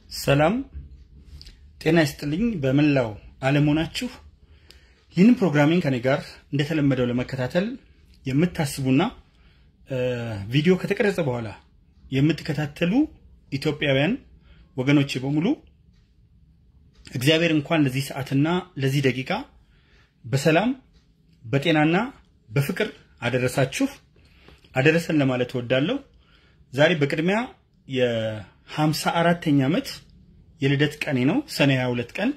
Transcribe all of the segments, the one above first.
ሰላም ጤና ይስጥልኝ። በመላው ዓለም ሆናችሁ ይህንን ፕሮግራሚንግ ከኔ ጋር እንደተለመደው ለመከታተል የምታስቡና ቪዲዮ ከተቀረጸ በኋላ የምትከታተሉ ኢትዮጵያውያን ወገኖቼ በሙሉ እግዚአብሔር እንኳን ለዚህ ሰዓትና ለዚህ ደቂቃ በሰላም በጤናና በፍቅር አደረሳችሁ አደረሰን ለማለት እወዳለሁ። ዛሬ በቅድሚያ የሃምሳ አራተኛ ዓመት የልደት ቀኔ ነው። ሰኔ 22 ቀን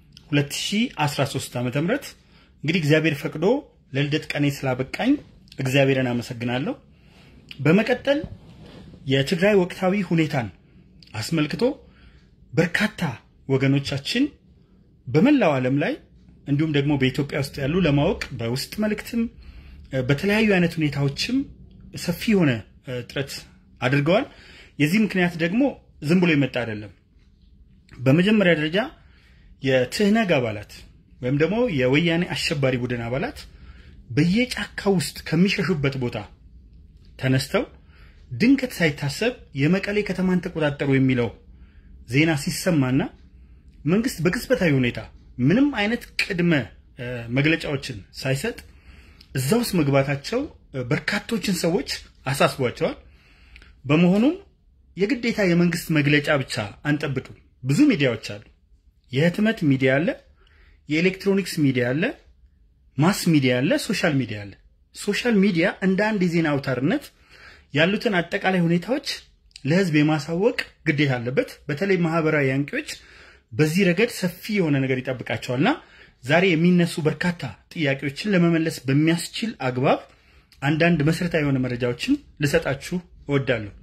2013 ዓ.ም እንግዲህ እግዚአብሔር ፈቅዶ ለልደት ቀኔ ስላበቃኝ እግዚአብሔርን አመሰግናለሁ። በመቀጠል የትግራይ ወቅታዊ ሁኔታን አስመልክቶ በርካታ ወገኖቻችን በመላው ዓለም ላይ እንዲሁም ደግሞ በኢትዮጵያ ውስጥ ያሉ ለማወቅ በውስጥ መልእክትም በተለያዩ አይነት ሁኔታዎችም ሰፊ የሆነ ጥረት አድርገዋል። የዚህ ምክንያት ደግሞ ዝም ብሎ የመጣ አይደለም። በመጀመሪያ ደረጃ የትህነግ አባላት ወይም ደግሞ የወያኔ አሸባሪ ቡድን አባላት በየጫካ ውስጥ ከሚሸሹበት ቦታ ተነስተው ድንገት ሳይታሰብ የመቀሌ ከተማን ተቆጣጠሩ የሚለው ዜና ሲሰማና መንግስት በቅጽበታዊ ሁኔታ ምንም አይነት ቅድመ መግለጫዎችን ሳይሰጥ እዛ ውስጥ መግባታቸው በርካቶችን ሰዎች አሳስቧቸዋል። በመሆኑም የግዴታ የመንግስት መግለጫ ብቻ አንጠብቅም። ብዙ ሚዲያዎች አሉ። የህትመት ሚዲያ አለ፣ የኤሌክትሮኒክስ ሚዲያ አለ፣ ማስ ሚዲያ አለ፣ ሶሻል ሚዲያ አለ። ሶሻል ሚዲያ እንደ አንድ የዜና አውታርነት ያሉትን አጠቃላይ ሁኔታዎች ለህዝብ የማሳወቅ ግዴታ አለበት። በተለይ ማህበራዊ አንቂዎች በዚህ ረገድ ሰፊ የሆነ ነገር ይጠብቃቸዋልና ዛሬ የሚነሱ በርካታ ጥያቄዎችን ለመመለስ በሚያስችል አግባብ አንዳንድ መሰረታዊ የሆነ መረጃዎችን ልሰጣችሁ እወዳለሁ።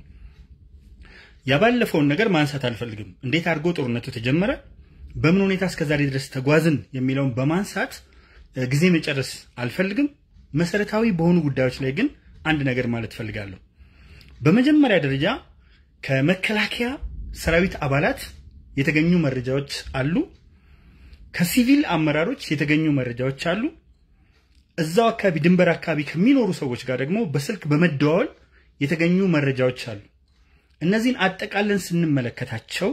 ያባለፈውን ነገር ማንሳት አልፈልግም። እንዴት አድርጎ ጦርነቱ ተጀመረ፣ በምን ሁኔታ እስከዛሬ ድረስ ተጓዝን የሚለውን በማንሳት ጊዜ መጨረስ አልፈልግም። መሰረታዊ በሆኑ ጉዳዮች ላይ ግን አንድ ነገር ማለት እፈልጋለሁ። በመጀመሪያ ደረጃ ከመከላከያ ሰራዊት አባላት የተገኙ መረጃዎች አሉ። ከሲቪል አመራሮች የተገኙ መረጃዎች አሉ። እዛው አካባቢ ድንበር አካባቢ ከሚኖሩ ሰዎች ጋር ደግሞ በስልክ በመደዋወል የተገኙ መረጃዎች አሉ። እነዚህን አጠቃለን ስንመለከታቸው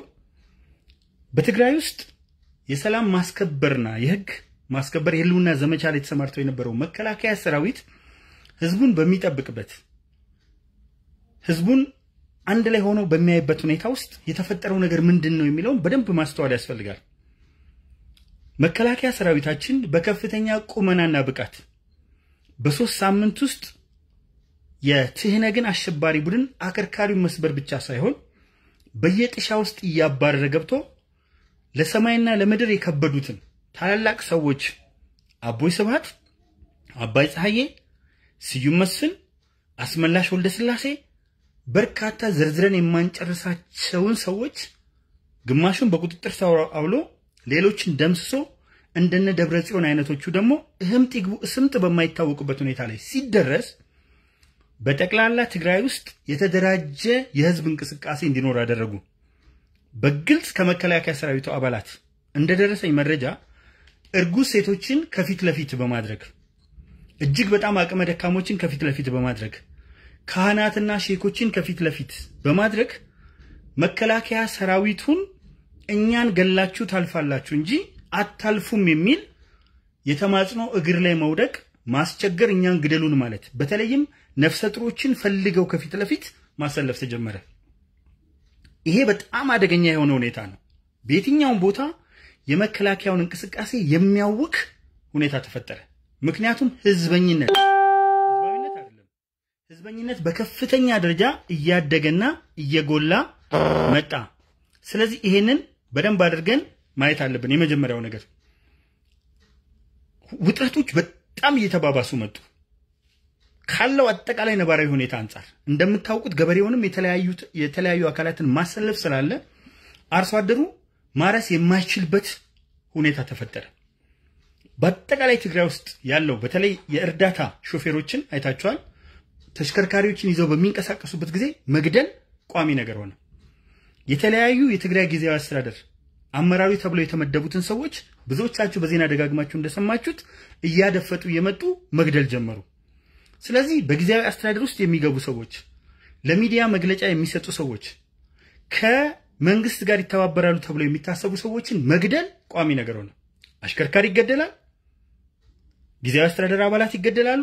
በትግራይ ውስጥ የሰላም ማስከበርና የህግ ማስከበር የህልውና ዘመቻ ላይ ተሰማርተው የነበረው መከላከያ ሰራዊት ህዝቡን በሚጠብቅበት ህዝቡን አንድ ላይ ሆኖ በሚያይበት ሁኔታ ውስጥ የተፈጠረው ነገር ምንድን ነው የሚለውን በደንብ ማስተዋል ያስፈልጋል። መከላከያ ሰራዊታችን በከፍተኛ ቁመናና ብቃት በሶስት ሳምንት ውስጥ የትህነግን አሸባሪ ቡድን አከርካሪውን መስበር ብቻ ሳይሆን በየጥሻ ውስጥ እያባረረ ገብቶ ለሰማይና ለምድር የከበዱትን ታላላቅ ሰዎች አቦይ ስብሃት፣ አባይ ፀሐዬ፣ ስዩም መስፍን፣ አስመላሽ ወልደ ስላሴ በርካታ ዘርዝረን የማንጨርሳቸውን ሰዎች ግማሹን በቁጥጥር ስር አውሎ ሌሎችን ደምስሶ እንደነ ደብረ ጽዮን አይነቶቹ ደግሞ እህምጥ ይግቡ እስምጥ በማይታወቁበት ሁኔታ ላይ ሲደረስ በጠቅላላ ትግራይ ውስጥ የተደራጀ የህዝብ እንቅስቃሴ እንዲኖር አደረጉ። በግልጽ ከመከላከያ ሰራዊቱ አባላት እንደደረሰኝ መረጃ እርጉዝ ሴቶችን ከፊት ለፊት በማድረግ እጅግ በጣም አቅመ ደካሞችን ከፊት ለፊት በማድረግ ካህናትና ሼኮችን ከፊት ለፊት በማድረግ መከላከያ ሰራዊቱን እኛን ገላችሁ ታልፋላችሁ እንጂ አታልፉም የሚል የተማጽኖ እግር ላይ መውደቅ ማስቸገር፣ እኛን ግደሉን ማለት በተለይም ነፍሰ ጥሮችን ፈልገው ከፊት ለፊት ማሰለፍ ተጀመረ። ይሄ በጣም አደገኛ የሆነ ሁኔታ ነው። በየትኛውም ቦታ የመከላከያውን እንቅስቃሴ የሚያውክ ሁኔታ ተፈጠረ። ምክንያቱም ህዝበኝነት ህዝባዊነት አይደለም፣ ህዝበኝነት በከፍተኛ ደረጃ እያደገና እየጎላ መጣ። ስለዚህ ይሄንን በደንብ አድርገን ማየት አለብን። የመጀመሪያው ነገር ውጥረቶች በጣም እየተባባሱ መጡ። ካለው አጠቃላይ ነባራዊ ሁኔታ አንጻር እንደምታውቁት ገበሬውንም የተለያዩ አካላትን ማሰለፍ ስላለ አርሶ አደሩ ማረስ የማይችልበት ሁኔታ ተፈጠረ። በአጠቃላይ ትግራይ ውስጥ ያለው በተለይ የእርዳታ ሾፌሮችን አይታችኋል። ተሽከርካሪዎችን ይዘው በሚንቀሳቀሱበት ጊዜ መግደል ቋሚ ነገር ሆነ። የተለያዩ የትግራይ ጊዜያዊ አስተዳደር አመራሪ ተብለው የተመደቡትን ሰዎች ብዙዎቻችሁ በዜና ደጋግማችሁ እንደሰማችሁት እያደፈጡ እየመጡ መግደል ጀመሩ። ስለዚህ በጊዜያዊ አስተዳደር ውስጥ የሚገቡ ሰዎች፣ ለሚዲያ መግለጫ የሚሰጡ ሰዎች፣ መንግስት ጋር ይተባበራሉ ተብለው የሚታሰቡ ሰዎችን መግደል ቋሚ ነገር ሆነ። አሽከርካሪ ይገደላል፣ ጊዜያዊ አስተዳደር አባላት ይገደላሉ፣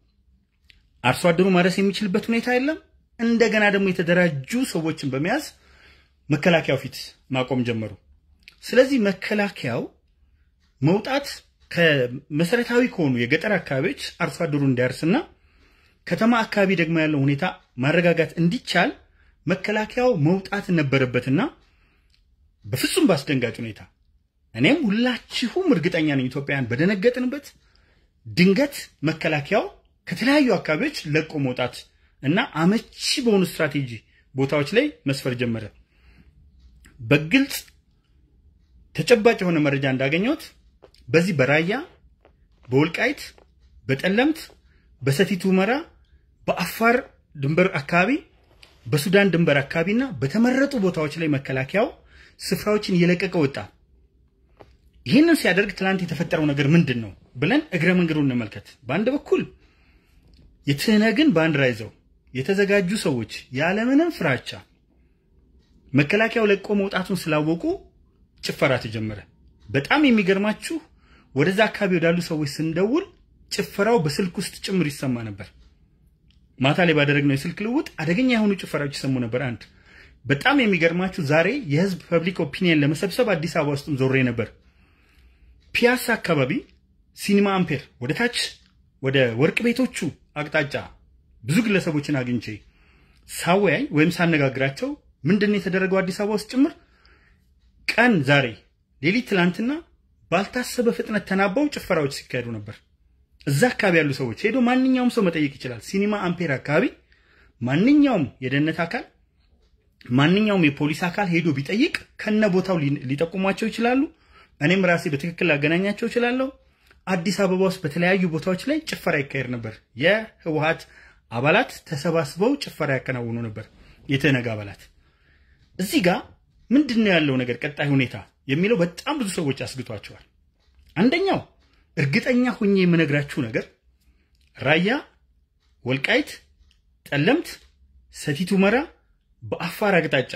አርሶ አደሩ ማረስ የሚችልበት ሁኔታ የለም። እንደገና ደግሞ የተደራጁ ሰዎችን በመያዝ መከላከያው ፊት ማቆም ጀመሩ። ስለዚህ መከላከያው መውጣት ከመሰረታዊ ከሆኑ የገጠር አካባቢዎች አርሶ አደሩ እንዲያርስና ከተማ አካባቢ ደግሞ ያለው ሁኔታ ማረጋጋት እንዲቻል መከላከያው መውጣት ነበረበትና በፍጹም በአስደንጋጭ ሁኔታ እኔም ሁላችሁም እርግጠኛ ነኝ ኢትዮጵያውያን በደነገጥንበት ድንገት መከላከያው ከተለያዩ አካባቢዎች ለቆ መውጣት እና አመቺ በሆኑ ስትራቴጂ ቦታዎች ላይ መስፈር ጀመረ። በግልጽ ተጨባጭ የሆነ መረጃ እንዳገኘሁት በዚህ በራያ በወልቃይት በጠለምት በሰቲት ሁመራ በአፋር ድንበር አካባቢ በሱዳን ድንበር አካባቢና በተመረጡ ቦታዎች ላይ መከላከያው ስፍራዎችን እየለቀቀ ወጣ። ይህንን ሲያደርግ ትናንት የተፈጠረው ነገር ምንድን ነው ብለን እግረ መንገዱን እንመልከት። በአንድ በኩል የትህነግን ባንዲራ ይዘው የተዘጋጁ ሰዎች ያለምንም ፍራቻ መከላከያው ለቆ መውጣቱን ስላወቁ ጭፈራ ተጀመረ። በጣም የሚገርማችሁ ወደዛ አካባቢ ወዳሉ ሰዎች ስንደውል ጭፈራው በስልክ ውስጥ ጭምር ይሰማ ነበር። ማታ ላይ ባደረግነው የስልክ ልውውጥ አደገኛ የሆኑ ጭፈራዎች ይሰሙ ነበር። አንድ በጣም የሚገርማችሁ ዛሬ የህዝብ ፐብሊክ ኦፒኒየን ለመሰብሰብ አዲስ አበባ ውስጥም ዞሬ ነበር። ፒያሳ አካባቢ ሲኒማ አምፔር ወደ ታች ወደ ወርቅ ቤቶቹ አቅጣጫ ብዙ ግለሰቦችን አግኝቼ ሳወያይ ወይም ሳነጋግራቸው ምንድን ነው የተደረገው አዲስ አበባ ውስጥ ጭምር ቀን ዛሬ ሌሊት ትላንትና ባልታሰበ ፍጥነት ተናበው ጭፈራዎች ሲካሄዱ ነበር። እዛ አካባቢ ያሉ ሰዎች ሄዶ ማንኛውም ሰው መጠየቅ ይችላል። ሲኒማ አምፔር አካባቢ ማንኛውም የደህንነት አካል ማንኛውም የፖሊስ አካል ሄዶ ቢጠይቅ ከነ ቦታው ሊጠቁሟቸው ይችላሉ። እኔም ራሴ በትክክል ላገናኛቸው እችላለሁ። አዲስ አበባ ውስጥ በተለያዩ ቦታዎች ላይ ጭፈራ ይካሄድ ነበር። የህወሀት አባላት ተሰባስበው ጭፈራ ያከናውኑ ነበር። የትህነግ አባላት እዚህ ጋር ምንድን ነው ያለው ነገር ቀጣይ ሁኔታ የሚለው በጣም ብዙ ሰዎች አስግቷቸዋል። አንደኛው እርግጠኛ ሆኜ የምነግራችሁ ነገር ራያ፣ ወልቃይት፣ ጠለምት፣ ሰቲት ሁመራ በአፋር አቅጣጫ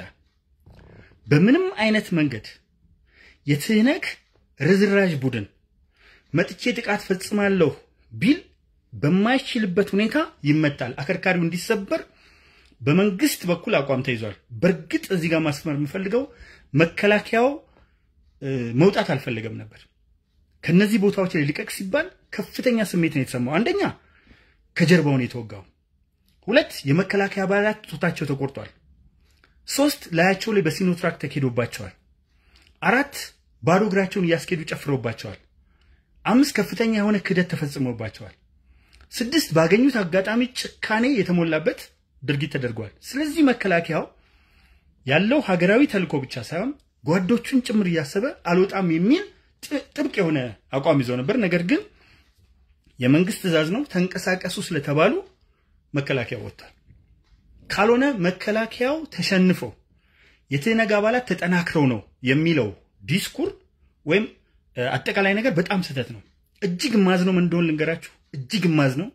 በምንም አይነት መንገድ የትህነግ ርዝራዥ ቡድን መጥቼ ጥቃት ፈጽማለሁ ቢል በማይችልበት ሁኔታ ይመታል። አከርካሪው እንዲሰበር በመንግስት በኩል አቋም ተይዟል። በእርግጥ እዚህ ጋር ማስመር የምፈልገው መከላከያው መውጣት አልፈለገም ነበር። ከነዚህ ቦታዎች ላይ ሊቀቅ ሲባል ከፍተኛ ስሜት ነው የተሰማው። አንደኛ ከጀርባውን የተወጋው፣ ሁለት የመከላከያ አባላት ጡታቸው ተቆርጧል፣ ሶስት ላያቸው ላይ በሲኖትራክ ተኬዶባቸዋል፣ አራት ባዶ እግራቸውን እያስኬዱ ጨፍረውባቸዋል፣ አምስት ከፍተኛ የሆነ ክህደት ተፈጽሞባቸዋል፣ ስድስት ባገኙት አጋጣሚ ጭካኔ የተሞላበት ድርጊት ተደርጓል። ስለዚህ መከላከያው ያለው ሀገራዊ ተልዕኮ ብቻ ሳይሆን ጓዶቹን ጭምር እያሰበ አልወጣም የሚል ጥብቅ የሆነ አቋም ይዘው ነበር። ነገር ግን የመንግስት ትዕዛዝ ነው ተንቀሳቀሱ ስለተባሉ መከላከያ ወጥቷል። ካልሆነ መከላከያው ተሸንፎ የትህነግ አባላት ተጠናክረው ነው የሚለው ዲስኩር ወይም አጠቃላይ ነገር በጣም ስህተት ነው። እጅግ ማዝ ነው ምን እንደሆን ልንገራችሁ። እጅግ ማዝ ነው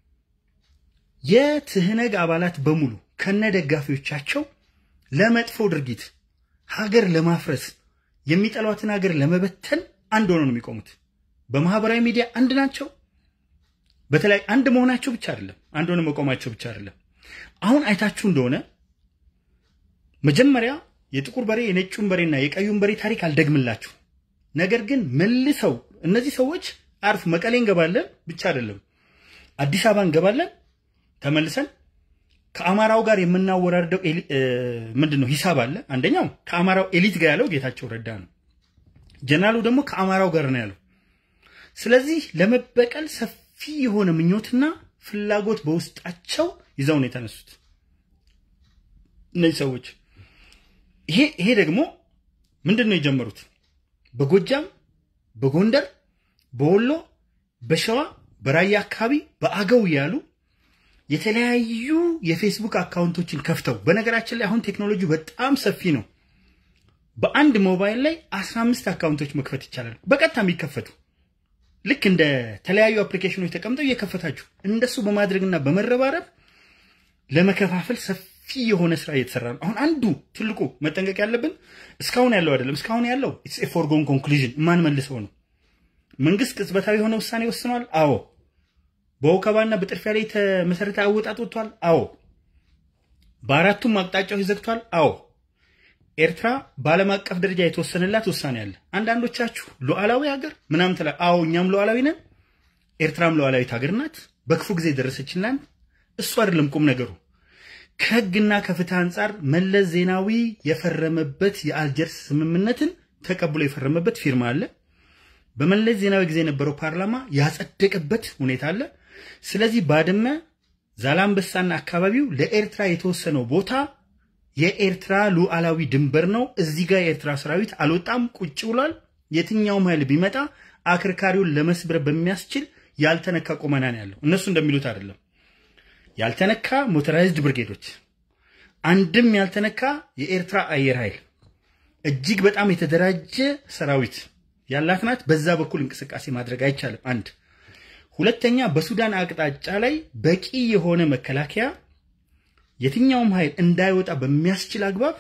የትህነግ አባላት በሙሉ ከነ ደጋፊዎቻቸው ለመጥፎ ድርጊት ሀገር ለማፍረስ የሚጠሏትን ሀገር ለመበተን አንድ ሆነው ነው የሚቆሙት። በማህበራዊ ሚዲያ አንድ ናቸው። በተለይ አንድ መሆናቸው ብቻ አይደለም፣ አንድ ሆነ መቆማቸው ብቻ አይደለም። አሁን አይታችሁ እንደሆነ መጀመሪያ የጥቁር በሬ የነጩን በሬና የቀዩን በሬ ታሪክ አልደግምላችሁ። ነገር ግን መልሰው እነዚህ ሰዎች አርፍ መቀሌ እንገባለን ብቻ አይደለም አዲስ አበባ እንገባለን ተመልሰን ከአማራው ጋር የምናወራርደው ምንድን ነው ሂሳብ አለ። አንደኛው ከአማራው ኤሊት ጋር ያለው ጌታቸው ረዳ ነው። ጀነራሉ ደግሞ ከአማራው ጋር ነው ያለው። ስለዚህ ለመበቀል ሰፊ የሆነ ምኞትና ፍላጎት በውስጣቸው ይዘው ነው የተነሱት እነዚህ ሰዎች። ይሄ ይሄ ደግሞ ምንድን ነው የጀመሩት በጎጃም፣ በጎንደር፣ በወሎ፣ በሸዋ፣ በራያ አካባቢ በአገው ያሉ የተለያዩ የፌስቡክ አካውንቶችን ከፍተው በነገራችን ላይ አሁን ቴክኖሎጂ በጣም ሰፊ ነው። በአንድ ሞባይል ላይ 15 አካውንቶች መክፈት ይቻላል። በቀጥታ የሚከፈቱ ልክ እንደ ተለያዩ አፕሊኬሽኖች ተቀምጠው እየከፈታችሁ እንደሱ በማድረግና በመረባረብ ለመከፋፈል ሰፊ የሆነ ስራ እየተሰራ ነው። አሁን አንዱ ትልቁ መጠንቀቅ ያለብን እስካሁን ያለው አይደለም። እስካሁን ያለው ኢትስ ኤ ፎርጎን ኮንክሉዥን የማንመልሰው ነው። መንግስት ቅጽበታዊ የሆነ ውሳኔ ወስኗል። አዎ። በወከባና በጥድፊያ ላይ የተመሰረተ አወጣጥ ወጥቷል። አዎ። በአራቱም አቅጣጫዎች ዘግቷል። አዎ። ኤርትራ በዓለም አቀፍ ደረጃ የተወሰነላት ውሳኔ አለ። አንዳንዶቻችሁ ሉዓላዊ ሀገር ምናምን ትላ አዎ፣ እኛም ሉዓላዊ ነን። ኤርትራም ሉዓላዊት ሀገር ናት። በክፉ ጊዜ ደረሰችላን። እሱ አይደለም ቁም ነገሩ። ከህግና ከፍትህ አንጻር መለስ ዜናዊ የፈረመበት የአልጀርስ ስምምነትን ተቀብሎ የፈረመበት ፊርማ አለ። በመለስ ዜናዊ ጊዜ የነበረው ፓርላማ ያጸደቀበት ሁኔታ አለ። ስለዚህ ባድመ፣ ዛላምበሳና አካባቢው ለኤርትራ የተወሰነው ቦታ የኤርትራ ሉዓላዊ ድንበር ነው። እዚህ ጋር የኤርትራ ሰራዊት አልወጣም፣ ቁጭ ብሏል። የትኛውም ኃይል ቢመጣ አክርካሪውን ለመስበር በሚያስችል ያልተነካ ቁመና ነው ያለው። እነሱ እንደሚሉት አይደለም። ያልተነካ ሞተራይዝድ ብርጌዶች፣ አንድም ያልተነካ የኤርትራ አየር ኃይል እጅግ በጣም የተደራጀ ሰራዊት ያላት ናት። በዛ በኩል እንቅስቃሴ ማድረግ አይቻልም። አንድ ሁለተኛ፣ በሱዳን አቅጣጫ ላይ በቂ የሆነ መከላከያ የትኛውም ኃይል እንዳይወጣ በሚያስችል አግባብ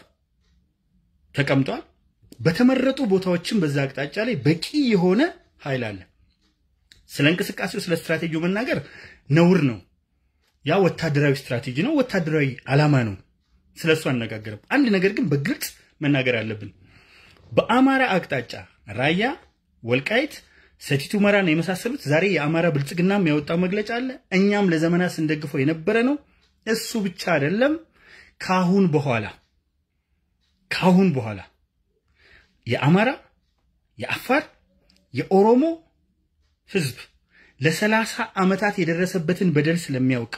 ተቀምጧል። በተመረጡ ቦታዎችም በዛ አቅጣጫ ላይ በቂ የሆነ ኃይል አለ። ስለ እንቅስቃሴው ስለ ስትራቴጂው መናገር ነውር ነው። ያ ወታደራዊ ስትራቴጂ ነው፣ ወታደራዊ ዓላማ ነው። ስለ እሱ አነጋገርም። አንድ ነገር ግን በግልጽ መናገር አለብን። በአማራ አቅጣጫ ራያ፣ ወልቃይት፣ ሰቲት ሁመራን የመሳሰሉት ዛሬ የአማራ ብልጽግናም ያወጣው መግለጫ አለ። እኛም ለዘመናት ስንደግፈው የነበረ ነው። እሱ ብቻ አይደለም። ካሁን በኋላ ካሁን በኋላ የአማራ የአፋር የኦሮሞ ህዝብ ለሰላሳ ዓመታት የደረሰበትን በደል ስለሚያውቅ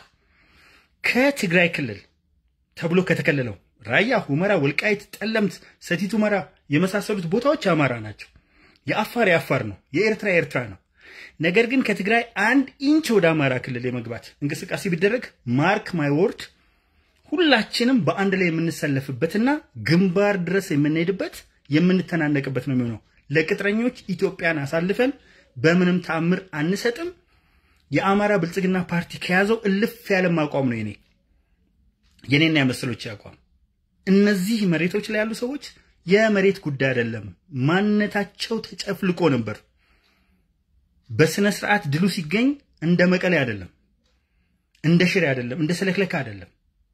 ከትግራይ ክልል ተብሎ ከተከለለው ራያ፣ ሁመራ፣ ወልቃይት፣ ጠለምት፣ ሰቲት ሁመራ የመሳሰሉት ቦታዎች የአማራ ናቸው። የአፋር የአፋር ነው። የኤርትራ የኤርትራ ነው። ነገር ግን ከትግራይ አንድ ኢንች ወደ አማራ ክልል የመግባት እንቅስቃሴ ቢደረግ ማርክ ማይ ወርድ ሁላችንም በአንድ ላይ የምንሰለፍበትና ግንባር ድረስ የምንሄድበት የምንተናነቅበት ነው የሚሆነው። ለቅጥረኞች ኢትዮጵያን አሳልፈን በምንም ተአምር አንሰጥም። የአማራ ብልጽግና ፓርቲ ከያዘው እልፍ ያለም አቋም ነው የኔ የኔና የመሰሎች አቋም። እነዚህ መሬቶች ላይ ያሉ ሰዎች የመሬት ጉዳይ አይደለም፣ ማንነታቸው ተጨፍልቆ ነበር። በስነ ስርዓት ድሉ ሲገኝ እንደ መቀሌ አይደለም፣ እንደ ሽሬ አይደለም፣ እንደ ሰለክለካ አይደለም።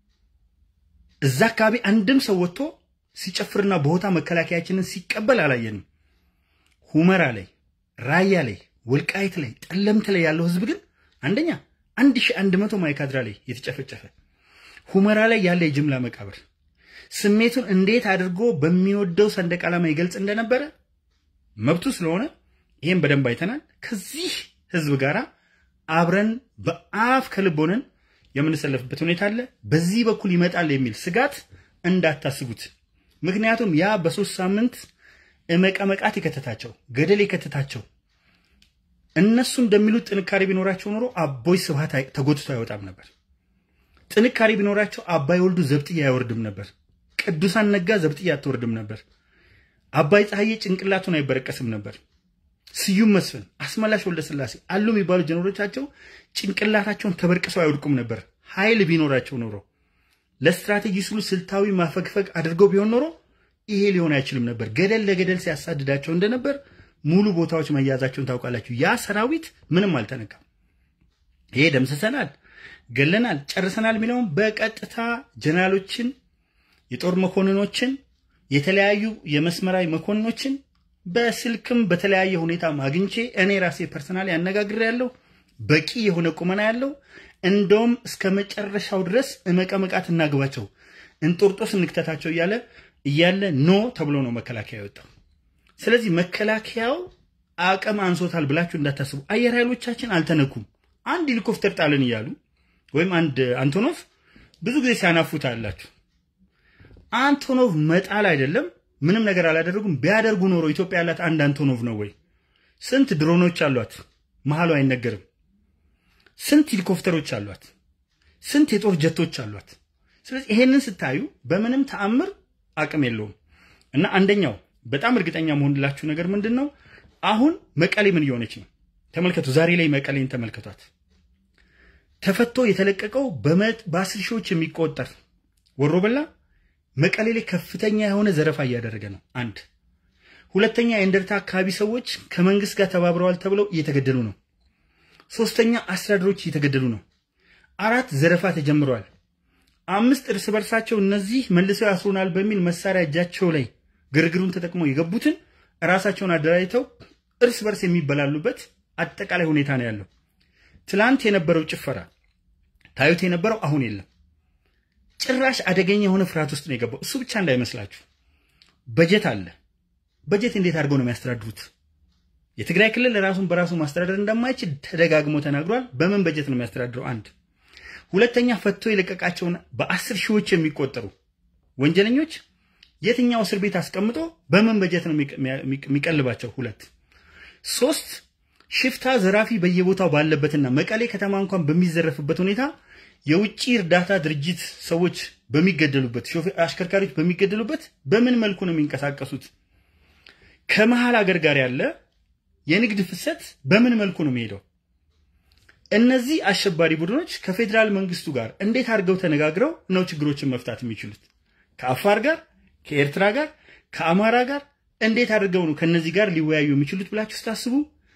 እዛ አካባቢ አንድም ሰው ወጥቶ ሲጨፍርና በሆታ መከላከያችንን ሲቀበል አላየንም። ሁመራ ላይ፣ ራያ ላይ፣ ወልቃይት ላይ፣ ጠለምት ላይ ያለው ህዝብ ግን አንደኛ አንድ ሺህ አንድ መቶ ማይካድራ ላይ የተጨፈጨፈ ሁመራ ላይ ያለ የጅምላ መቃብር ስሜቱን እንዴት አድርጎ በሚወደው ሰንደቅ ዓላማ ይገልጽ እንደነበረ መብቱ ስለሆነ ይህም በደንብ አይተናል። ከዚህ ህዝብ ጋር አብረን በአፍ ከልብ ሆነን የምንሰለፍበት ሁኔታ አለ። በዚህ በኩል ይመጣል የሚል ስጋት እንዳታስቡት። ምክንያቱም ያ በሶስት ሳምንት መቀመቃት የከተታቸው ገደል የከተታቸው እነሱ እንደሚሉት ጥንካሬ ቢኖራቸው ኖሮ አቦይ ስብሃት ተጎትቶ አይወጣም ነበር። ጥንካሬ ቢኖራቸው አባይ ወልዱ ዘብጥያ አይወርድም ነበር። ቅዱሳን ነጋ ዘብጥያ አትወርድም ነበር። አባይ ፀሐዬ ጭንቅላቱን አይበረቀስም ነበር። ስዩም መስፍን፣ አስመላሽ ወልደ ስላሴ አሉ የሚባሉ ጀነሮቻቸው ጭንቅላታቸውን ተበርቅሰው አይወድቁም ነበር። ኃይል ቢኖራቸው ኖሮ ለስትራቴጂ ስሉ ስልታዊ ማፈግፈግ አድርገው ቢሆን ኖሮ ይሄ ሊሆን አይችልም ነበር። ገደል ለገደል ሲያሳድዳቸው እንደነበር ሙሉ ቦታዎች መያዛቸውን ታውቃላችሁ። ያ ሰራዊት ምንም አልተነካም። ይሄ ደምስሰናል፣ ገለናል፣ ጨርሰናል የሚለውም በቀጥታ ጀነራሎችን፣ የጦር መኮንኖችን፣ የተለያዩ የመስመራዊ መኮንኖችን በስልክም በተለያየ ሁኔታ አግኝቼ እኔ ራሴ ፐርሰናል ያነጋግር ያለው በቂ የሆነ ቁመና ያለው እንደውም እስከ መጨረሻው ድረስ መቀመቃት እናግባቸው እንጦርጦስ እንክተታቸው እያለ እያለ ኖ ተብሎ ነው መከላከያ የወጣው። ስለዚህ መከላከያው አቅም አንሶታል ብላችሁ እንዳታስቡ። አየር ኃይሎቻችን አልተነኩም። አንድ ሄሊኮፕተር ጣልን እያሉ ወይም አንድ አንቶኖቭ ብዙ ጊዜ ሲያናፉት አላችሁ። አንቶኖቭ መጣል አይደለም ምንም ነገር አላደረጉም። ቢያደርጉ ኖሮ ኢትዮጵያ ያላት አንድ አንቶኖቭ ነው ወይ? ስንት ድሮኖች አሏት፣ መሀሉ አይነገርም። ስንት ሄሊኮፕተሮች አሏት፣ ስንት የጦር ጀቶች አሏት። ስለዚህ ይሄንን ስታዩ በምንም ተአምር አቅም የለውም እና አንደኛው በጣም እርግጠኛ መሆንላችሁ ነገር ምንድን ነው? አሁን መቀሌ ምን እየሆነች ነው? ተመልከቱ። ዛሬ ላይ መቀሌን ተመልከቷት። ተፈቶ የተለቀቀው በአስር ሺዎች የሚቆጠር ወሮበላ መቀሌ ላይ ከፍተኛ የሆነ ዘረፋ እያደረገ ነው። አንድ ሁለተኛ፣ የእንደርታ አካባቢ ሰዎች ከመንግስት ጋር ተባብረዋል ተብለው እየተገደሉ ነው። ሶስተኛ፣ አስተዳደሮች እየተገደሉ ነው። አራት ዘረፋ ተጀምረዋል። አምስት እርስ በርሳቸው እነዚህ መልሰው ያስሩናል በሚል መሳሪያ እጃቸው ላይ ግርግሩን ተጠቅመው የገቡትን ራሳቸውን አደራጅተው እርስ በርስ የሚበላሉበት አጠቃላይ ሁኔታ ነው ያለው። ትላንት የነበረው ጭፈራ ታዩት የነበረው አሁን የለም። ጭራሽ አደገኛ የሆነ ፍርሃት ውስጥ ነው የገባው። እሱ ብቻ እንዳይመስላችሁ በጀት አለ። በጀት እንዴት አድርገው ነው የሚያስተዳድሩት? የትግራይ ክልል ራሱን በራሱ ማስተዳደር እንደማይችል ተደጋግሞ ተናግሯል። በምን በጀት ነው የሚያስተዳድረው? አንድ ሁለተኛ፣ ፈቶ የለቀቃቸውን በአስር ሺዎች የሚቆጠሩ ወንጀለኞች የትኛው እስር ቤት አስቀምጦ በምን በጀት ነው የሚቀልባቸው? ሁለት ሶስት ሽፍታ ዘራፊ በየቦታው ባለበትና መቀሌ ከተማ እንኳን በሚዘረፍበት ሁኔታ የውጭ እርዳታ ድርጅት ሰዎች በሚገደሉበት አሽከርካሪዎች በሚገደሉበት በምን መልኩ ነው የሚንቀሳቀሱት? ከመሀል ሀገር ጋር ያለ የንግድ ፍሰት በምን መልኩ ነው የሚሄደው? እነዚህ አሸባሪ ቡድኖች ከፌዴራል መንግስቱ ጋር እንዴት አድርገው ተነጋግረው ነው ችግሮችን መፍታት የሚችሉት? ከአፋር ጋር፣ ከኤርትራ ጋር፣ ከአማራ ጋር እንዴት አድርገው ነው ከነዚህ ጋር ሊወያዩ የሚችሉት ብላችሁ ስታስቡ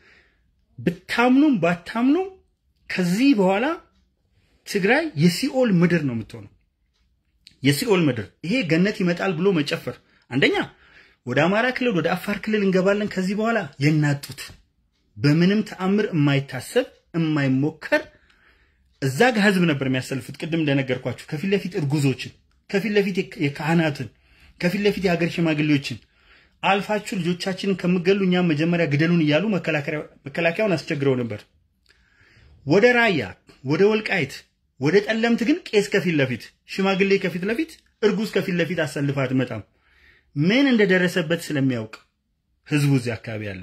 ብታምኑም ባታምኑም ከዚህ በኋላ ትግራይ የሲኦል ምድር ነው የምትሆነው። የሲኦል ምድር ይሄ ገነት ይመጣል ብሎ መጨፈር አንደኛ ወደ አማራ ክልል ወደ አፋር ክልል እንገባለን ከዚህ በኋላ የናጡት በምንም ተአምር የማይታሰብ የማይሞከር እዛ ጋር ህዝብ ነበር የሚያሰልፉት። ቅድም እንደነገርኳችሁ ከፊት ለፊት እርጉዞችን፣ ከፊት ለፊት የካህናትን፣ ከፊት ለፊት የሀገር ሽማግሌዎችን አልፋችሁ ልጆቻችንን ከምገሉ እኛም መጀመሪያ ግደሉን እያሉ መከላከያውን አስቸግረው ነበር። ወደ ራያ ወደ ወልቃይት ወደ ጠለምት ግን ቄስ ከፊት ለፊት ሽማግሌ ከፊት ለፊት እርጉዝ ከፊት ለፊት አሰልፋ አትመጣም። ምን እንደደረሰበት ስለሚያውቅ ህዝቡ እዚህ አካባቢ ያለው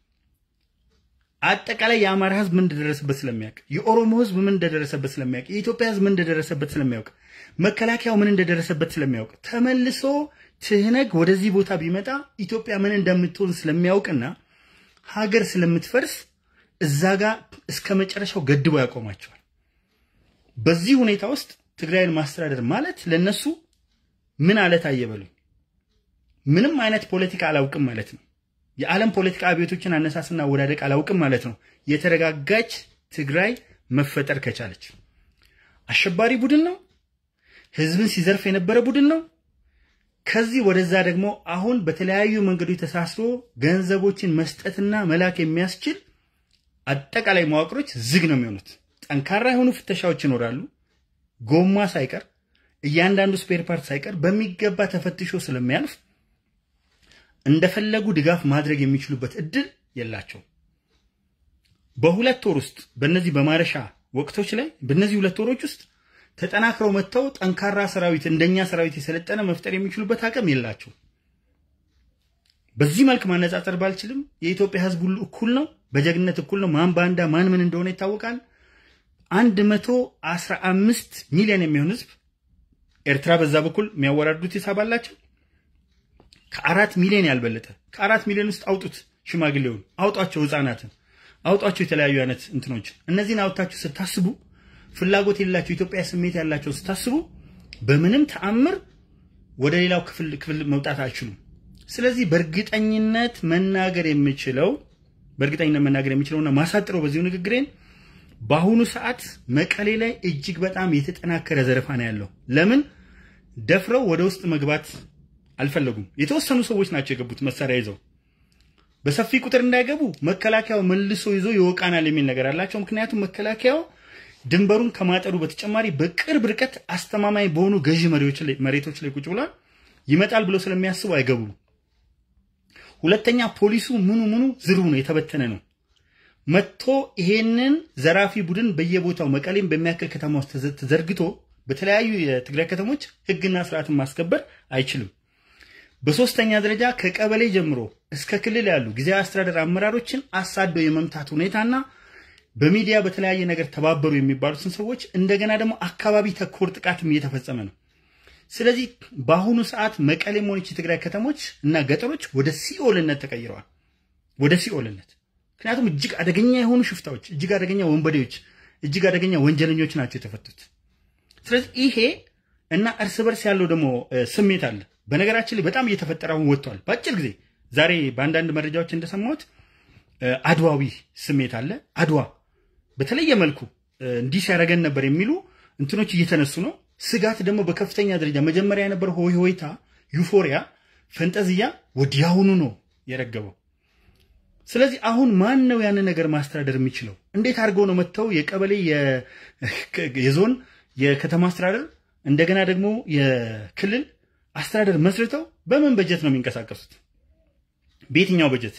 አጠቃላይ የአማራ ህዝብ ምን እንደደረሰበት ስለሚያውቅ፣ የኦሮሞ ህዝብ ምን እንደደረሰበት ስለሚያውቅ፣ የኢትዮጵያ ህዝብ ምን እንደደረሰበት ስለሚያውቅ፣ መከላከያው ምን እንደደረሰበት ስለሚያውቅ ተመልሶ ትህነግ ወደዚህ ቦታ ቢመጣ ኢትዮጵያ ምን እንደምትሆን ስለሚያውቅና ሀገር ስለምትፈርስ እዛ ጋር እስከ መጨረሻው ገድቦ ያቆማቸዋል። በዚህ ሁኔታ ውስጥ ትግራይን ማስተዳደር ማለት ለነሱ ምን አለት አየበሉኝ ምንም አይነት ፖለቲካ አላውቅም ማለት ነው። የዓለም ፖለቲካ አብዮቶችን አነሳስና አወዳደቅ አላውቅም ማለት ነው። የተረጋጋች ትግራይ መፈጠር ከቻለች አሸባሪ ቡድን ነው። ህዝብን ሲዘርፍ የነበረ ቡድን ነው። ከዚህ ወደዛ ደግሞ አሁን በተለያዩ መንገዶች ተሳስሮ ገንዘቦችን መስጠትና መላክ የሚያስችል አጠቃላይ መዋቅሮች ዝግ ነው የሚሆኑት። ጠንካራ የሆኑ ፍተሻዎች ይኖራሉ። ጎማ ሳይቀር እያንዳንዱ ስፔር ፓርት ሳይቀር በሚገባ ተፈትሾ ስለሚያልፍ እንደፈለጉ ድጋፍ ማድረግ የሚችሉበት እድል የላቸውም። በሁለት ወር ውስጥ በእነዚህ በማረሻ ወቅቶች ላይ በእነዚህ ሁለት ወሮች ውስጥ ተጠናክረው መጥተው ጠንካራ ሰራዊት እንደኛ ሰራዊት የሰለጠነ መፍጠር የሚችሉበት አቅም የላቸው። በዚህ መልክ ማነጻጸር ባልችልም የኢትዮጵያ ህዝብ ሁሉ እኩል ነው፣ በጀግነት እኩል ነው። ማን ባንዳ ማን ምን እንደሆነ ይታወቃል። አንድ መቶ አስራ አምስት ሚሊዮን የሚሆን ህዝብ ኤርትራ በዛ በኩል የሚያወራዱት ሂሳብ አላቸው። ከአራት ሚሊዮን ያልበለጠ ከአራት ሚሊዮን ውስጥ አውጡት፣ ሽማግሌውን አውጧቸው፣ ህፃናትን አውጧቸው፣ የተለያዩ አይነት እንትኖች እነዚህን አውጥታችሁ ስታስቡ ፍላጎት የሌላቸው ኢትዮጵያ ስሜት ያላቸው ስታስቡ በምንም ተአምር ወደ ሌላው ክፍል ክፍል መውጣት አይችሉም። ስለዚህ በእርግጠኝነት መናገር የምችለው በእርግጠኝነት መናገር የምችለውና ማሳጥረው በዚሁ ንግግሬን በአሁኑ ሰዓት መቀሌ ላይ እጅግ በጣም የተጠናከረ ዘረፋ ነው ያለው። ለምን ደፍረው ወደ ውስጥ መግባት አልፈለጉም። የተወሰኑ ሰዎች ናቸው የገቡት መሳሪያ ይዘው። በሰፊ ቁጥር እንዳይገቡ መከላከያው መልሶ ይዞ ይወቃናል የሚል ነገር አላቸው። ምክንያቱም መከላከያው ድንበሩን ከማጠሩ በተጨማሪ በቅርብ ርቀት አስተማማኝ በሆኑ ገዢ መሬቶች ላይ ቁጭ ብሏል። ይመጣል ብለው ስለሚያስቡ አይገቡም። ሁለተኛ ፖሊሱ ምኑ ምኑ ዝርቡ ነው፣ የተበተነ ነው። መጥቶ ይሄንን ዘራፊ ቡድን በየቦታው መቀሌም በሚያክል ከተማ ውስጥ ተዘርግቶ በተለያዩ የትግራይ ከተሞች ህግና ስርዓትን ማስከበር አይችልም። በሶስተኛ ደረጃ ከቀበሌ ጀምሮ እስከ ክልል ያሉ ጊዜያዊ አስተዳደር አመራሮችን አሳደው የመምታት ሁኔታና በሚዲያ በተለያየ ነገር ተባበሩ የሚባሉትን ሰዎች እንደገና ደግሞ አካባቢ ተኮር ጥቃትም እየተፈጸመ ነው። ስለዚህ በአሁኑ ሰዓት መቀሌም ሆነች የትግራይ ከተሞች እና ገጠሮች ወደ ሲኦልነት ተቀይረዋል። ወደ ሲኦልነት ምክንያቱም እጅግ አደገኛ የሆኑ ሽፍታዎች፣ እጅግ አደገኛ ወንበዴዎች፣ እጅግ አደገኛ ወንጀለኞች ናቸው የተፈቱት። ስለዚህ ይሄ እና እርስ በርስ ያለው ደግሞ ስሜት አለ። በነገራችን ላይ በጣም እየተፈጠረ አሁን ወጥቷል። በአጭር ጊዜ ዛሬ በአንዳንድ መረጃዎች እንደሰማሁት አድዋዊ ስሜት አለ። አድዋ በተለየ መልኩ እንዲህ ሲያደርገን ነበር የሚሉ እንትኖች እየተነሱ ነው። ስጋት ደግሞ በከፍተኛ ደረጃ መጀመሪያ የነበረው ሆይ ሆይታ፣ ዩፎሪያ፣ ፈንጠዝያ ወዲያውኑ ነው የረገበው። ስለዚህ አሁን ማን ነው ያንን ነገር ማስተዳደር የሚችለው? እንዴት አድርገው ነው መጥተው የቀበሌ የዞን የከተማ አስተዳደር እንደገና ደግሞ የክልል አስተዳደር መስርተው በምን በጀት ነው የሚንቀሳቀሱት? በየትኛው በጀት?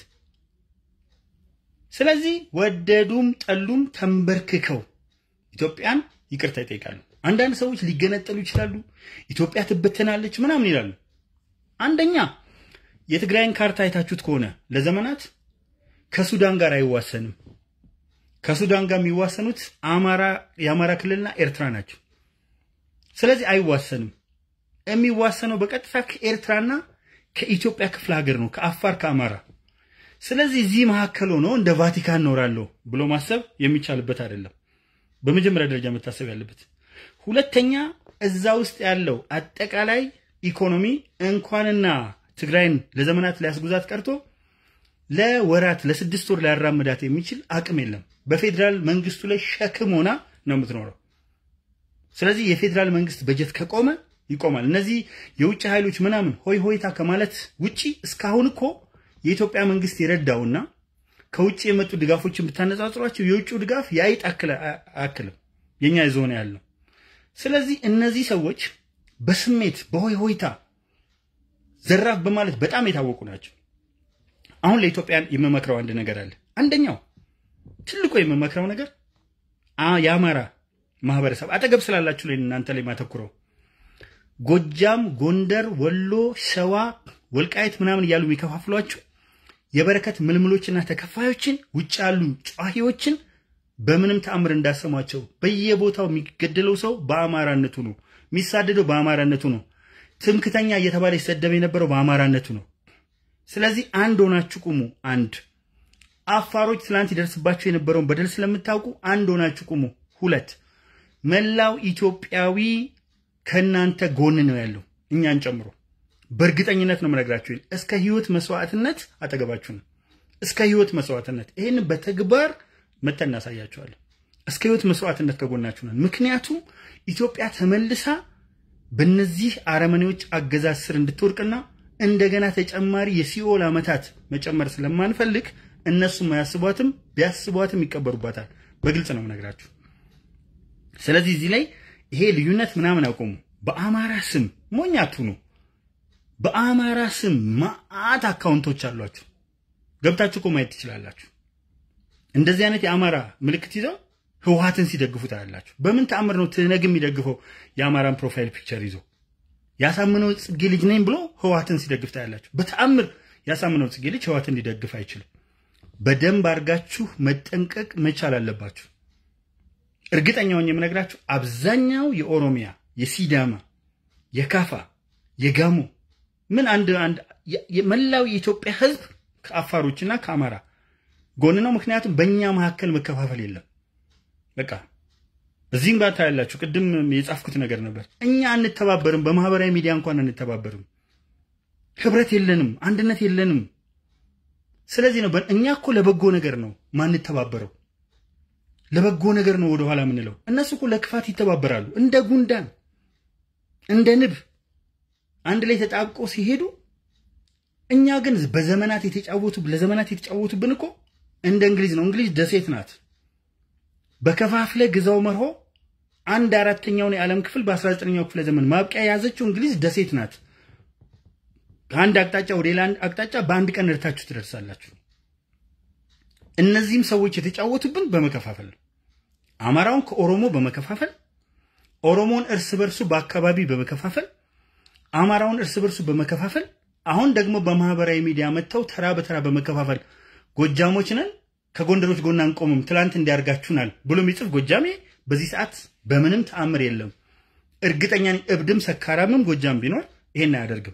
ስለዚህ ወደዱም ጠሉም ተንበርክከው ኢትዮጵያን ይቅርታ ይጠይቃሉ። አንዳንድ ሰዎች ሊገነጠሉ ይችላሉ፣ ኢትዮጵያ ትበተናለች ምናምን ይላሉ። አንደኛ የትግራይን ካርታ አይታችሁት ከሆነ ለዘመናት ከሱዳን ጋር አይዋሰንም። ከሱዳን ጋር የሚዋሰኑት አማራ የአማራ ክልልና ኤርትራ ናቸው። ስለዚህ አይዋሰንም። የሚዋሰነው በቀጥታ ከኤርትራና ከኢትዮጵያ ክፍለ ሀገር ነው፣ ከአፋር ከአማራ። ስለዚህ እዚህ መካከል ሆኖ እንደ ቫቲካን እኖራለሁ ብሎ ማሰብ የሚቻልበት አይደለም። በመጀመሪያ ደረጃ መታሰብ ያለበት። ሁለተኛ እዛ ውስጥ ያለው አጠቃላይ ኢኮኖሚ እንኳንና ትግራይን ለዘመናት ሊያስጉዛት ቀርቶ ለወራት ለስድስት ወር ሊያራምዳት የሚችል አቅም የለም። በፌዴራል መንግስቱ ላይ ሸክም ሆና ነው የምትኖረው። ስለዚህ የፌዴራል መንግስት በጀት ከቆመ ይቆማል። እነዚህ የውጭ ኃይሎች ምናምን ሆይ ሆይታ ከማለት ውጪ እስካሁን እኮ የኢትዮጵያ መንግስት የረዳውና ከውጭ የመጡ ድጋፎችን ብታነጻጽሯቸው የውጭው ድጋፍ የአይጥ አያክልም የኛ ዞን ያለው። ስለዚህ እነዚህ ሰዎች በስሜት በሆይ ሆይታ ዘራፍ በማለት በጣም የታወቁ ናቸው። አሁን ለኢትዮጵያን የምመክረው አንድ ነገር አለ። አንደኛው ትልቁ የምመክረው ነገር የአማራ ማህበረሰብ አጠገብ ስላላችሁ ላይ እናንተ ላይ ማተኩረው ጎጃም፣ ጎንደር፣ ወሎ፣ ሸዋ፣ ወልቃየት ምናምን እያሉ የሚከፋፍሏችሁ የበረከት ምልምሎችና ተከፋዮችን ውጭ ያሉ ጨዋሂዎችን በምንም ተአምር እንዳሰሟቸው። በየቦታው የሚገደለው ሰው በአማራነቱ ነው። የሚሳደደው በአማራነቱ ነው። ትምክተኛ እየተባለ ይሰደብ የነበረው በአማራነቱ ነው። ስለዚህ አንድ ሆናችሁ ቁሙ። አንድ አፋሮች ትላንት ይደርስባቸው የነበረውን በደል ስለምታውቁ አንድ ሆናችሁ ቁሙ። ሁለት መላው ኢትዮጵያዊ ከእናንተ ጎን ነው ያለው እኛን ጨምሮ። በእርግጠኝነት ነው የምነግራችሁ። እስከ ህይወት መስዋዕትነት አጠገባችሁ ነው። እስከ ህይወት መስዋዕትነት ይህን በተግባር መተን እናሳያችኋለን። እስከ ህይወት መስዋዕትነት ከጎናችሁ ነን። ምክንያቱም ኢትዮጵያ ተመልሳ በእነዚህ አረመኔዎች አገዛዝ ስር እንድትወድቅና እንደገና ተጨማሪ የሲኦል ዓመታት መጨመር ስለማንፈልግ እነሱም አያስቧትም፣ ቢያስቧትም ይቀበሩባታል። በግልጽ ነው የምነግራችሁ። ስለዚህ እዚህ ላይ ይሄ ልዩነት ምናምን አቆሙ። በአማራ ስም ሞኝ አትሁኑ። በአማራ ስም ማአት አካውንቶች አሏችሁ። ገብታችሁ እኮ ማየት ትችላላችሁ። እንደዚህ አይነት የአማራ ምልክት ይዘው ህወሓትን ሲደግፉ ታያላችሁ። በምን ተአምር ነው ትነግ የሚደግፈው የአማራን ፕሮፋይል ፒክቸር ይዞ? ያሳምነው ጽጌ ልጅ ነኝ ብሎ ህወሓትን ሲደግፍ ታያላችሁ። በተአምር ያሳምነው ጽጌ ልጅ ህወሓትን ሊደግፍ አይችልም። በደንብ አድርጋችሁ መጠንቀቅ መቻል አለባችሁ። እርግጠኛውን የምነግራችሁ አብዛኛው የኦሮሚያ፣ የሲዳማ፣ የካፋ፣ የጋሞ ምን አንድ አንድ መላው የኢትዮጵያ ህዝብ ከአፋሮችና ከአማራ ጎን ነው። ምክንያቱም በእኛ መካከል መከፋፈል የለም። በቃ እዚህም ጋር ታያላችሁ። ቅድም የጻፍኩት ነገር ነበር። እኛ አንተባበርም፣ በማህበራዊ ሚዲያ እንኳን አንተባበርም። ህብረት የለንም፣ አንድነት የለንም። ስለዚህ ነው እኛ እኮ ለበጎ ነገር ነው ማንተባበረው፣ ለበጎ ነገር ነው ወደኋላ የምንለው። እነሱ እኮ ለክፋት ይተባበራሉ፣ እንደ ጉንዳን እንደ ንብ አንድ ላይ ተጣብቆ ሲሄዱ፣ እኛ ግን በዘመናት የተጫወቱ ለዘመናት የተጫወቱብን እኮ እንደ እንግሊዝ ነው። እንግሊዝ ደሴት ናት። በከፋፍለ ግዛው መርሆ አንድ አራተኛውን የዓለም ክፍል በ19ኛው ክፍለ ዘመን ማብቂያ የያዘችው እንግሊዝ ደሴት ናት። ከአንድ አቅጣጫ ወደ ሌላ አቅጣጫ በአንድ ቀን እርታችሁ ትደርሳላችሁ። እነዚህም ሰዎች የተጫወቱብን በመከፋፈል ነው። አማራውን ከኦሮሞ በመከፋፈል ኦሮሞን እርስ በርሱ በአካባቢ በመከፋፈል አማራውን እርስ በርሱ በመከፋፈል አሁን ደግሞ በማህበራዊ ሚዲያ መጥተው ተራ በተራ በመከፋፈል ጎጃሞች ነን ከጎንደሮች ጎን አንቆምም፣ ትላንት እንዲያርጋችሁናል ብሎ የሚጽፍ ጎጃሜ በዚህ ሰዓት በምንም ተአምር የለም። እርግጠኛ ነኝ እብድም ሰካራምም ጎጃም ቢኖር ይሄን አያደርግም።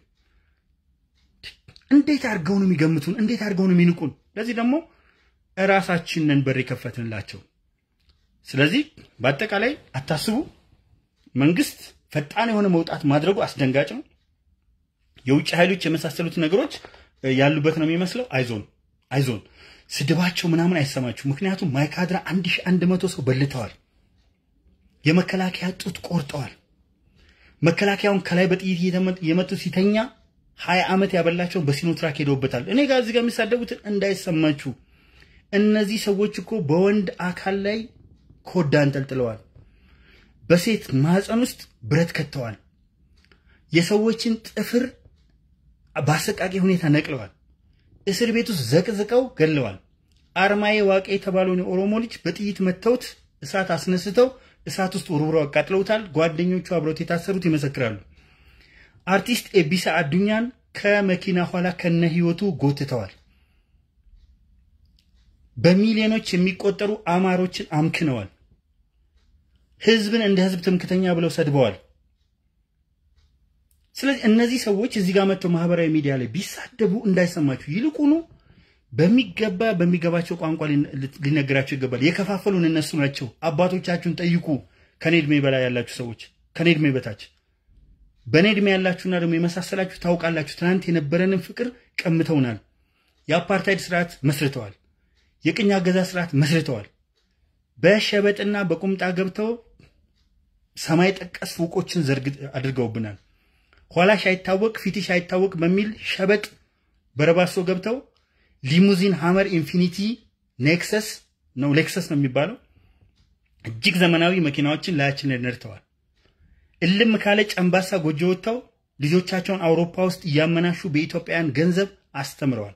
እንዴት አድርገው ነው የሚገምቱን? እንዴት አድርገው ነው የሚንቁን? ለዚህ ደግሞ እራሳችንን በር የከፈትንላቸው። ስለዚህ በአጠቃላይ አታስቡ። መንግስት ፈጣን የሆነ መውጣት ማድረጉ አስደንጋጭ ነው። የውጭ ኃይሎች የመሳሰሉት ነገሮች ያሉበት ነው የሚመስለው። አይዞን አይዞን፣ ስድባቸው ምናምን አይሰማችሁ። ምክንያቱም ማይካድራ አንድ ሺህ አንድ መቶ ሰው በልተዋል። የመከላከያ ጡት ቆርጠዋል። መከላከያውን ከላይ በጥይት የመቱ ሲተኛ ሀያ ዓመት ያበላቸውን በሲኖትራክ ሄደውበታል። እኔ ጋር እዚህ ጋር የሚሳደቡትን እንዳይሰማችሁ። እነዚህ ሰዎች እኮ በወንድ አካል ላይ ኮዳ አንጠልጥለዋል። በሴት ማህፀን ውስጥ ብረት ከተዋል። የሰዎችን ጥፍር በአሰቃቂ ሁኔታ ነቅለዋል። እስር ቤት ውስጥ ዘቅዝቀው ገለዋል። አርማዬ ዋቄ የተባለውን የኦሮሞ ልጅ በጥይት መተውት እሳት አስነስተው እሳት ውስጥ ውርውረው አቃጥለውታል። ጓደኞቹ አብረውት የታሰሩት ይመሰክራሉ። አርቲስት ኤቢሳ አዱኛን ከመኪና ኋላ ከነ ህይወቱ ጎትተዋል። በሚሊዮኖች የሚቆጠሩ አማሮችን አምክነዋል። ህዝብን እንደ ህዝብ ትምክተኛ ብለው ሰድበዋል። ስለዚህ እነዚህ ሰዎች እዚህ ጋር መጥተው ማህበራዊ ሚዲያ ላይ ቢሳደቡ እንዳይሰማችሁ፣ ይልቁኑ በሚገባ በሚገባቸው ቋንቋ ሊነገራቸው ይገባል። የከፋፈሉን እነሱ ናቸው። አባቶቻችሁን ጠይቁ። ከኔ እድሜ በላይ ያላችሁ ሰዎች፣ ከኔ እድሜ በታች በእኔ እድሜ ያላችሁና ደግሞ የመሳሰላችሁ ታውቃላችሁ። ትናንት የነበረንን ፍቅር ቀምተውናል። የአፓርታይድ ስርዓት መስርተዋል። የቅኝ አገዛዝ ስርዓት መስርተዋል። በሸበጥና በቁምጣ ገብተው ሰማይ ጠቀስ ፎቆችን ዘርግ አድርገውብናል። ኋላሽ አይታወቅ ፊትሽ አይታወቅ በሚል ሸበጥ በረባሶ ገብተው ሊሙዚን ሃመር ኢንፊኒቲ ኔክሰስ ነው ሌክሰስ ነው የሚባለው እጅግ ዘመናዊ መኪናዎችን ላያችን ላይ ነድተዋል። እልም ካለ ጨምባሳ ጎጆ ወጥተው ልጆቻቸውን አውሮፓ ውስጥ እያመናሹ በኢትዮጵያውያን ገንዘብ አስተምረዋል።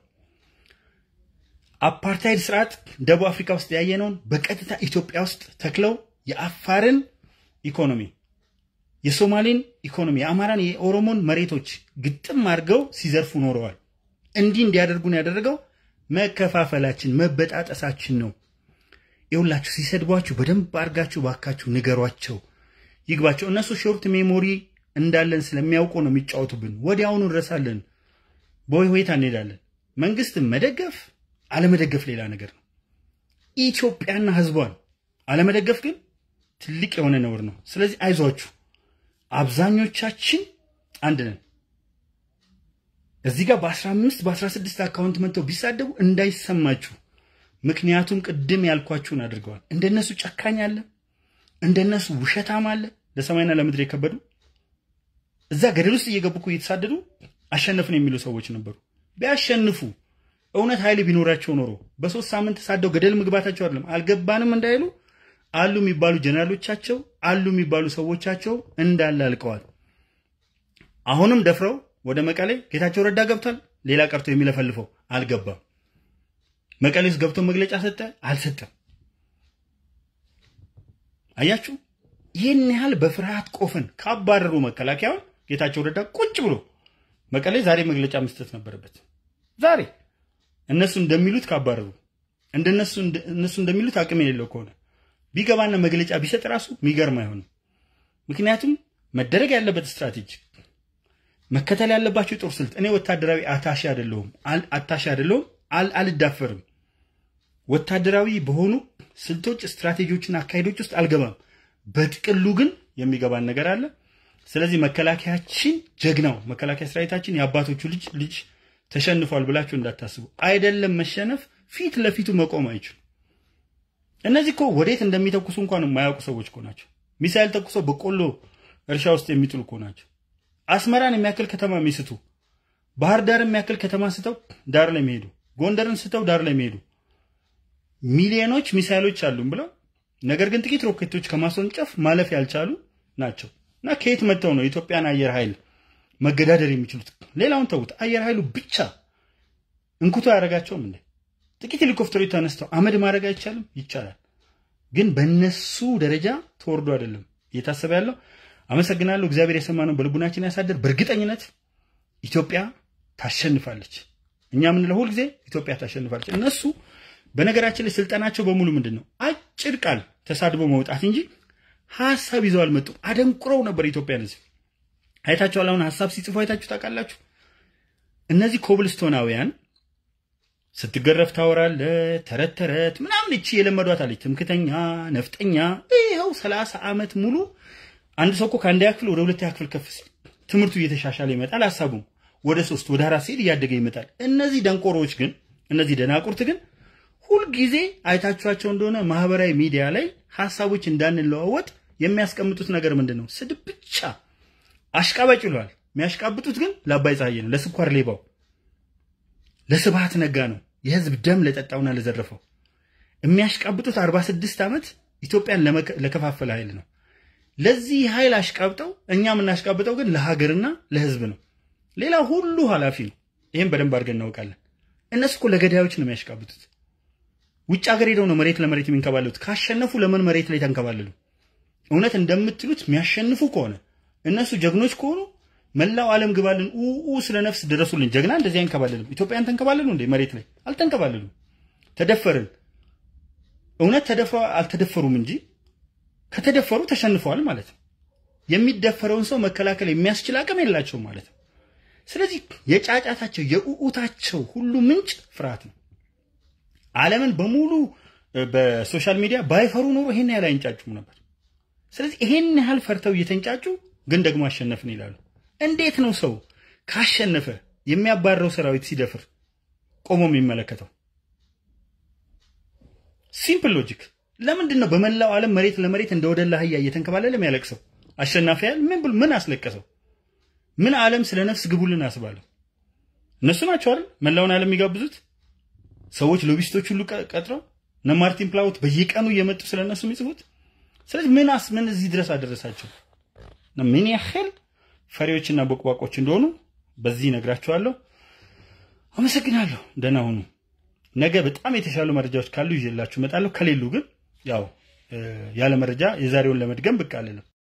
አፓርታይድ ስርዓት ደቡብ አፍሪካ ውስጥ ያየነውን በቀጥታ ኢትዮጵያ ውስጥ ተክለው የአፋርን ኢኮኖሚ፣ የሶማሌን ኢኮኖሚ፣ የአማራን፣ የኦሮሞን መሬቶች ግጥም አድርገው ሲዘርፉ ኖረዋል። እንዲህ እንዲያደርጉን ያደረገው መከፋፈላችን፣ መበጣጠሳችን ነው። ይሁላችሁ ሲሰድቧችሁ በደንብ አድርጋችሁ ባካችሁ ንገሯቸው፣ ይግባቸው። እነሱ ሾርት ሜሞሪ እንዳለን ስለሚያውቁ ነው የሚጫወቱብን። ወዲያውኑ እንረሳለን፣ በሆይ ሆይታ እንሄዳለን። መንግስትን መደገፍ አለመደገፍ ሌላ ነገር ነው። ኢትዮጵያና ህዝቧን አለመደገፍ ግን ትልቅ የሆነ ነውር ነው። ስለዚህ አይዟችሁ፣ አብዛኞቻችን አንድ ነን። እዚህ ጋር በ15 በ16 አካውንት መጥተው ቢሳደቡ እንዳይሰማችሁ። ምክንያቱም ቅድም ያልኳችሁን አድርገዋል። እንደነሱ ጨካኝ አለ፣ እንደነሱ ውሸታም አለ። ለሰማይና ለምድር የከበዱ እዛ ገደል ውስጥ እየገቡ እኮ እየተሳደዱ አሸነፍን የሚሉ ሰዎች ነበሩ። ቢያሸንፉ እውነት ኃይል ቢኖራቸው ኖሮ በሶስት ሳምንት ተሳደው ገደል መግባታቸው አይደለም አልገባንም እንዳይሉ አሉ የሚባሉ ጀነራሎቻቸው አሉ የሚባሉ ሰዎቻቸው እንዳለ አልቀዋል። አሁንም ደፍረው ወደ መቀሌ ጌታቸው ረዳ ገብቷል። ሌላ ቀርቶ የሚለፈልፈው አልገባም። መቀሌ ውስጥ ገብቶ መግለጫ ሰጠ አልሰጠም። አያችሁ፣ ይህን ያህል በፍርሃት ቆፈን ካባረሩ መከላከያውን ጌታቸው ረዳ ቁጭ ብሎ መቀሌ ዛሬ መግለጫ መስጠት ነበረበት። ዛሬ እነሱ እንደሚሉት ካባረሩ እንደነሱ እነሱ እንደሚሉት አቅም የሌለው ከሆነ ቢገባና መግለጫ ቢሰጥ ራሱ የሚገርም አይሆንም። ምክንያቱም መደረግ ያለበት ስትራቴጂ መከተል ያለባቸው የጦር ስልት እኔ ወታደራዊ አታሺ አይደለሁም አታሺ አይደለሁም አልዳፈርም። ወታደራዊ በሆኑ ስልቶች፣ ስትራቴጂዎችና አካሄዶች ውስጥ አልገባም። በጥቅሉ ግን የሚገባን ነገር አለ። ስለዚህ መከላከያችን ጀግናው መከላከያ ሰራዊታችን የአባቶቹ ልጅ ልጅ ተሸንፏል ብላችሁ እንዳታስቡ። አይደለም መሸነፍ ፊት ለፊቱ መቆም አይችሉም። እነዚህ እኮ ወዴት እንደሚተኩሱ እንኳን የማያውቁ ሰዎች እኮ ናቸው። ሚሳይል ተኩሰው በቆሎ እርሻ ውስጥ የሚጥሉ እኮ ናቸው። አስመራን የሚያክል ከተማ የሚስቱ፣ ባህር ዳር የሚያክል ከተማ ስተው ዳር ላይ የሚሄዱ፣ ጎንደርን ስተው ዳር ላይ የሚሄዱ ሚሊዮኖች ሚሳይሎች አሉን ብለው ነገር ግን ጥቂት ሮኬቶች ከማስወንጨፍ ማለፍ ያልቻሉ ናቸው። እና ከየት መጥተው ነው የኢትዮጵያን አየር ኃይል መገዳደር የሚችሉት? ሌላውን ተዉት። አየር ኃይሉ ብቻ እንኩቶ አያደርጋቸውም እንዴ? ጥቂት ሄሊኮፕተሮች ተነስተው አመድ ማድረግ አይቻልም? ይቻላል። ግን በእነሱ ደረጃ ተወርዶ አይደለም እየታሰበ ያለው። አመሰግናለሁ። እግዚአብሔር የሰማነው በልቡናችን ያሳደር። በእርግጠኝነት ኢትዮጵያ ታሸንፋለች። እኛ የምንለው ሁልጊዜ ኢትዮጵያ ታሸንፋለች። እነሱ በነገራችን ላይ ስልጠናቸው በሙሉ ምንድን ነው? አጭር ቃል ተሳድቦ መውጣት እንጂ ሀሳብ ይዘው አልመጡም። አደንቁረው ነበር ኢትዮጵያን ሕዝብ አይታችኋል። አሁን ሀሳብ ሲጽፉ አይታችሁ ታውቃላችሁ። እነዚህ ኮብልስቶናውያን ስትገረፍ ታወራለ ተረት ተረት ምናምን እቺ የለመዷት አለች። ትምክተኛ ነፍጠኛ። ይኸው ሰላሳ ዓመት ሙሉ አንድ ሰው እኮ ከአንደኛ ክፍል ወደ ሁለተኛ ክፍል ከፍ ሲል ትምህርቱ እየተሻሻለ ይመጣል። ሀሳቡም ወደ ሶስት ወደ አራት ሲል እያደገ ይመጣል። እነዚህ ደንቆሮዎች ግን እነዚህ ደናቁርት ግን ሁልጊዜ አይታችኋቸው እንደሆነ ማህበራዊ ሚዲያ ላይ ሀሳቦች እንዳንለዋወጥ የሚያስቀምጡት ነገር ምንድን ነው? ስድብ ብቻ። አሽቃባጭ ይለዋል። የሚያሽቃብጡት ግን ለአባይ ፀሐዬ ነው፣ ለስኳር ሌባው፣ ለስብሃት ነጋ ነው፣ የህዝብ ደም ለጠጣውና ለዘረፈው። የሚያሽቃብጡት 46 ዓመት ኢትዮጵያን ለከፋፈለ ኃይል ነው። ለዚህ ኃይል አሽቃብጠው እኛ የምናሽቃብጠው ግን ለሀገርና ለህዝብ ነው። ሌላ ሁሉ ኃላፊ ነው። ይህም በደንብ አድርገን እናውቃለን። እነሱ እኮ ለገዳዮች ነው የሚያሽቃብጡት። ውጭ ሀገር ሄደው ነው መሬት ለመሬት የሚንከባለሉት። ካሸነፉ ለምን መሬት ላይ ተንከባለሉ? እውነት እንደምትሉት የሚያሸንፉ ከሆነ እነሱ ጀግኖች ከሆኑ መላው ዓለም ግባልን ኡ ስለ ነፍስ ድረሱልን። ጀግና እንደዚህ አይንከባለልም። ኢትዮጵያን ተንከባለሉ እንዴ? መሬት ላይ አልተንከባለሉም። ተደፈርን። እውነት ተደፍረው አልተደፈሩም እንጂ ከተደፈሩ ተሸንፈዋል ማለት ነው። የሚደፈረውን ሰው መከላከል የሚያስችል አቅም የላቸውም ማለት ነው። ስለዚህ የጫጫታቸው የኡኡታቸው ሁሉ ምንጭ ፍርሃት ነው። ዓለምን በሙሉ በሶሻል ሚዲያ ባይፈሩ ኖሮ ይሄን ያህል አይንጫጩም ነበር። ስለዚህ ይሄን ያህል ፈርተው እየተንጫጩ ግን ደግሞ አሸነፍን ይላሉ። እንዴት ነው ሰው ካሸነፈ የሚያባረው ሰራዊት ሲደፍር ቆሞ የሚመለከተው? ሲምፕል ሎጂክ። ለምንድን ነው በመላው ዓለም መሬት ለመሬት እንደ ወደላ አህያ እየተንከባለለ የሚያለቅሰው? አሸናፊ ያህል ምን ብሎ ምን አስለቀሰው? ምን ዓለም ስለ ነፍስ ግቡልን አስባለሁ? እነሱ ናቸው አይደል መላውን ዓለም የሚጋብዙት ሰዎች ሎቢስቶች ሁሉ ቀጥረው እነ ማርቲን ፕላውት በየቀኑ እየመጡ ስለነሱ የሚጽፉት። ስለዚህ ምን አስ ምን እዚህ ድረስ አደረሳቸው? ምን ያህል ፈሪዎችና ቦቅቧቆች እንደሆኑ በዚህ ነግራችኋለሁ። አመሰግናለሁ። ደህና ሁኑ። ነገ በጣም የተሻሉ መረጃዎች ካሉ ይዤላችሁ እመጣለሁ። ከሌሉ ግን ያው ያለ መረጃ የዛሬውን ለመድገም ብቅ አልልም።